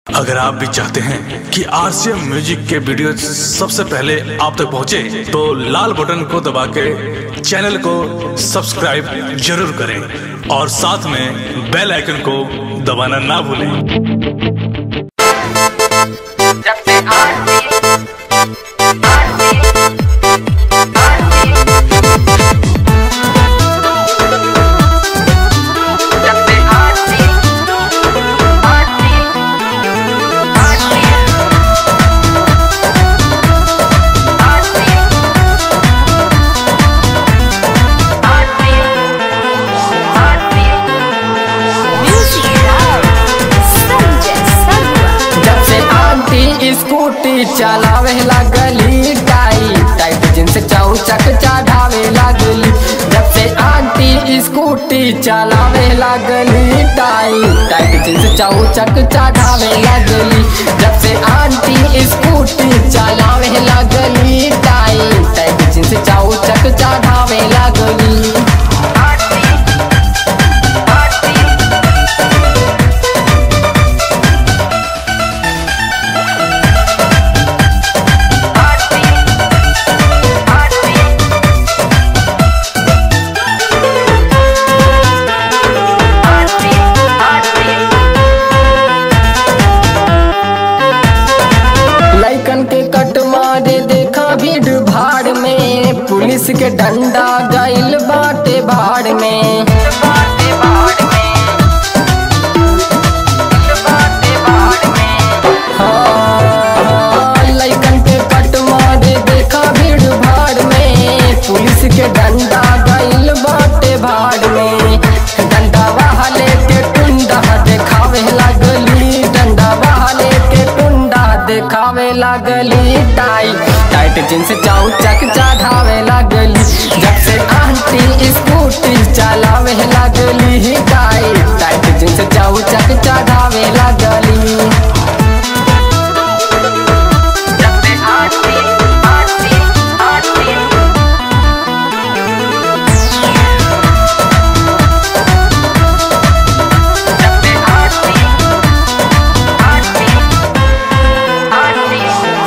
अगर आप भी चाहते हैं कि आरसीएम म्यूजिक के वीडियो सबसे पहले आप तक पहुंचे, तो लाल बटन को दबा के चैनल को सब्सक्राइब जरूर करें और साथ में बेल आइकन को दबाना ना भूलें जब से आरती आरती आरती जब से आरती आरती आरती आरती आरती Music Sanjay Sarwa. जब से आंटी स्कूटी चलावे लगली टाई टाइट जींस चौचक चढ़ावे लगली जब से आंटी स्कूटी चलावे लगली टाई टाइट जींस चौचक चढ़ावे लगली जब से आंटी स्कूटी चलावे लगली टाई टाइट जींस चौचक चढ़ावे लगली आरती आरती आरती आरती आरती आरती लैकन के कट मारे देखा भीड़ भाड़ में पुलिस के डंडा गइल बाटे भाड़ में बाटे बाड़ में बाटे बाड़ में हाँ, लैकन के कट मारे देखा भीड़ भाड़ में पुलिस के डंडा गइल बाटे भाड़ में डंडा वाले के टुंडा देखावे लगली डंडा वाले के टुंडा देखावे लगली टाई टाइट जींस चाऊ चक चढ़ावे लगली जब से आंटी स्कूटी चलावे लगली टाई टाइट जींस चाऊ चक चढ़ावे लगली जब से आरती आरती आरती जब से आरती आरती आरती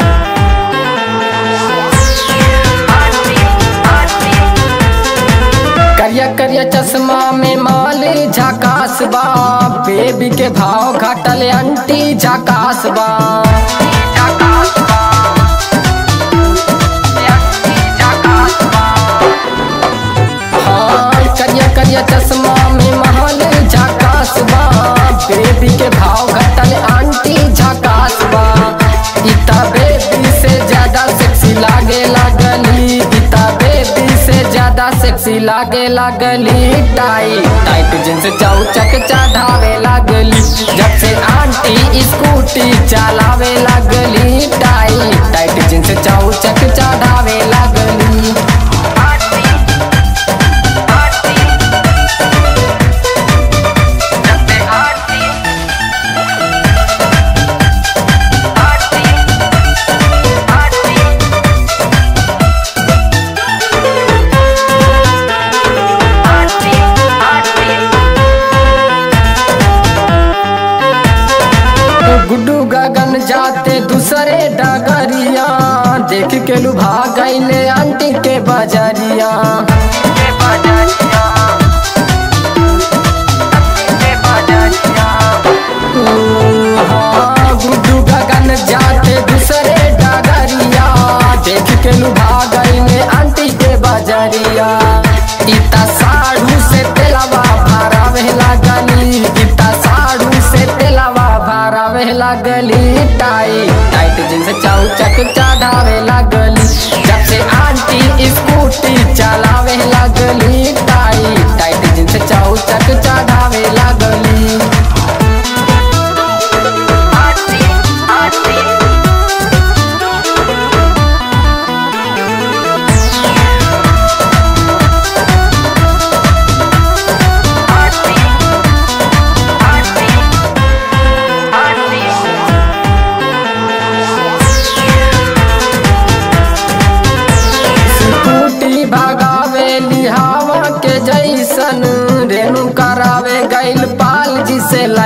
आरती आरती करिया करिया चश्मा में माल झकास बा बेबी के भाव घटल अंटी झकास बा जकास बा यक्ति जकास बा हाँ करिया करिया चश्मा में माल झकास बा बेबी के भाव घटल अंटी झकास बा इता बेबी से ज्यादा सेक्सी लागे लगली इता बेबी से ज्यादा सेक्सी लागे लगली टाई टाइट जींस चौचक चढ़ावे लगली जब से आंटी स्कूटी चलावे लगली टाई टाइट जींस चौचक चढ़ावे लगली आरती आरती जब से आरती आरती आरती आरती आरती गुड्डू गगन जाते दूसरे डगरिया देख के लुभा गईले आंटी के बजरिया के बाजारिया के बाजारिया हाँ, गुड्डू गगन जाते दूसरे डगरिया देख के लुभा गईले आंटी के बजरिया इता साड़ू से तेलवा भरावे लगली इता साड़ू से तेलवा भरावे लगली टाई टाइट जींस चौचक चढ़ावे लगली जब से आंटी स्कूटी चलावे लगली टाई टाइट जींस चौचक चढ़ावे लगली आरती आरती आरती आरती आरती स्कूटी भगावे लिहावा के जैसन रेणु करावे गैल पाल जी से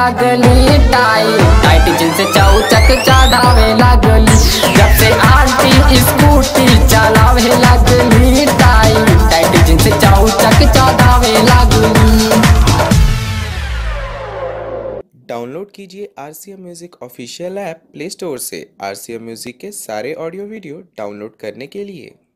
लागली टाई टाइट जींस चौचक चढ़ावे लागली जब से आंटी स्कूटी चलावे लागली टाई टाइट जींस चौचक चढ़ावे लागली डाउनलोड कीजिए R C M music official app play store से आर सी एम म्यूज़िक के सारे ऑडियो वीडियो डाउनलोड करने के लिए